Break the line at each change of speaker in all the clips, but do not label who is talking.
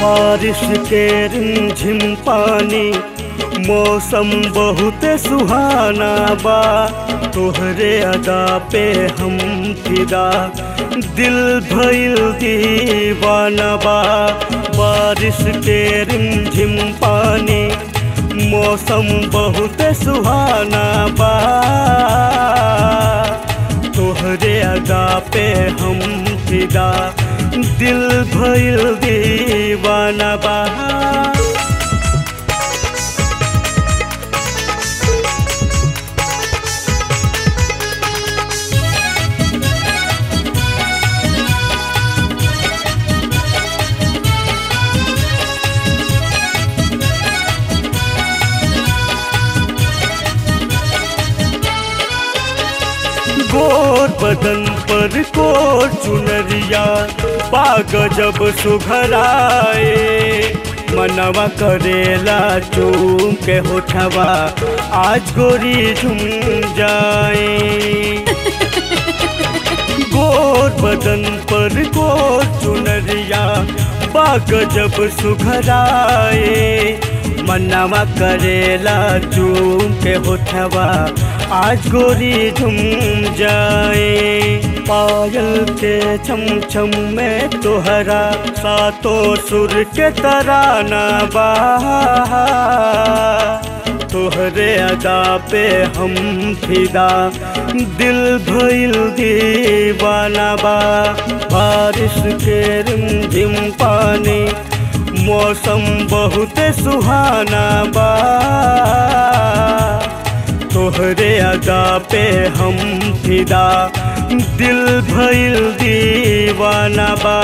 बारिश के रिमझिम पानी मौसम बहुत सुहाना बा तोहरे अदा पे हम फिदा दिल भइल दीवाना बा बारिश के रिमझिम पानी मौसम बहुत सुहाना बा तोहरे अदा पे हम फिदा दिल भइल दीवाना बा गोर बदन पर कोर चुनरिया बाग जब सुघराए मनवा करेला चूम के होठवा आज गोरी झुम जाए गोर बदन पर गोर चुनरिया बाग जब सुघराए मनवा करेला चूम के होठवा आज गोरी झुम जाए पायल के छम छम में तोहरा सातों सुर के तराना बा तोहरे अदा पे हम फिदा दिल भइल दीवाना बा बारिश के रिमझिम पानी मौसम बहुत सुहाना बा तोहरे अदा पे हम फिदा दिल भइल दीवाना बा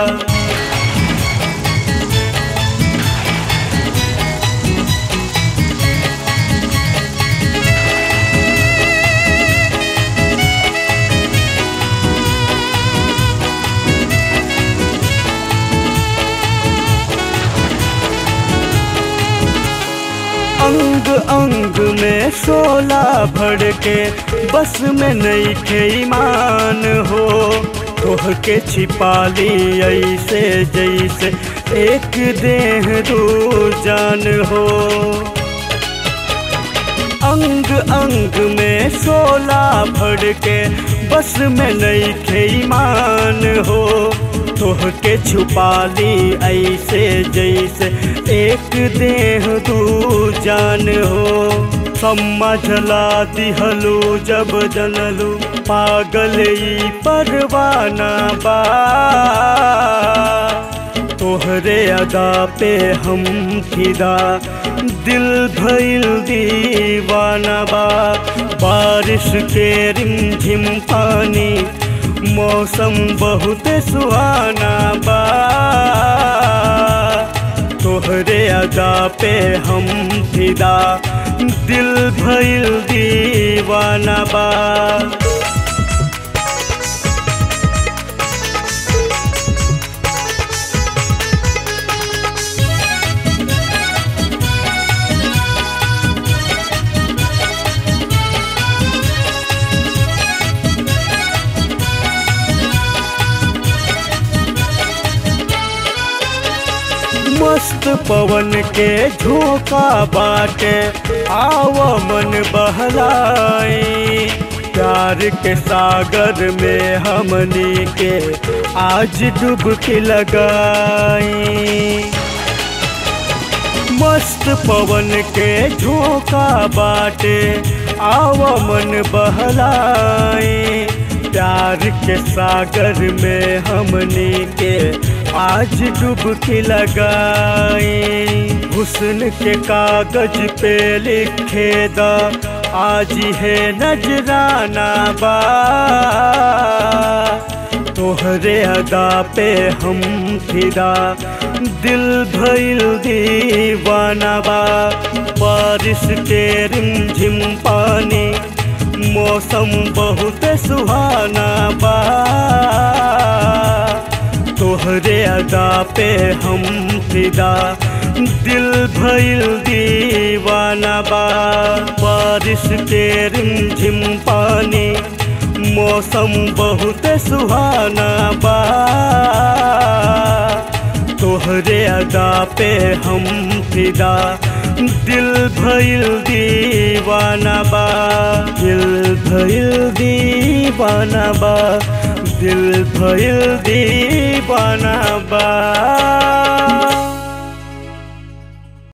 अंग अंग में शोला भर के बस में नहीं खे ईमान हो तोह के छिपा ली ऐसे जैसे एक देह दो जान हो अंग अंग में शोला भर के बस में नहीं खे ईमान हो तोह के छुपा ली ऐसे जैसे एक देह दू जान हो समझला दिहलू जब जनलू पागल ई परवाना बा तोहरे अदा पे हम फिदा दिल भइल दीवाना बा बारिश के रिमझिम पानी मौसम बहुत सुहाना बा तोहरे अदा पे हम फिदा दिल भइल दीवाना बा मस्त पवन के झोंका बाटे आव मन बहलाई प्यार के सागर में हमनी के आज डुबकी लगाई मस्त पवन के झोंका बाटे आव मन बहलाई प्यार के सागर में हमनी के आज डुबकी लगाई हुस्न के कागज पे लिखे दा आज है नजराना बा तोहरे अदा पे हम फिदा दिल भइल दीवाना बा बारिश के रिमझिम पानी मौसम बहुत सुहाना बा तोहरे अदा पे हम फिदा दिल भइल दीवाना बा बारिश के रिमझिम पानी मौसम बहुत सुहाना बा तोहरे तोहरे अदा पे हम फिदा दिल भइल दीवाना बा दिल भइल दीवाना बा दिल भइल दीवाना बा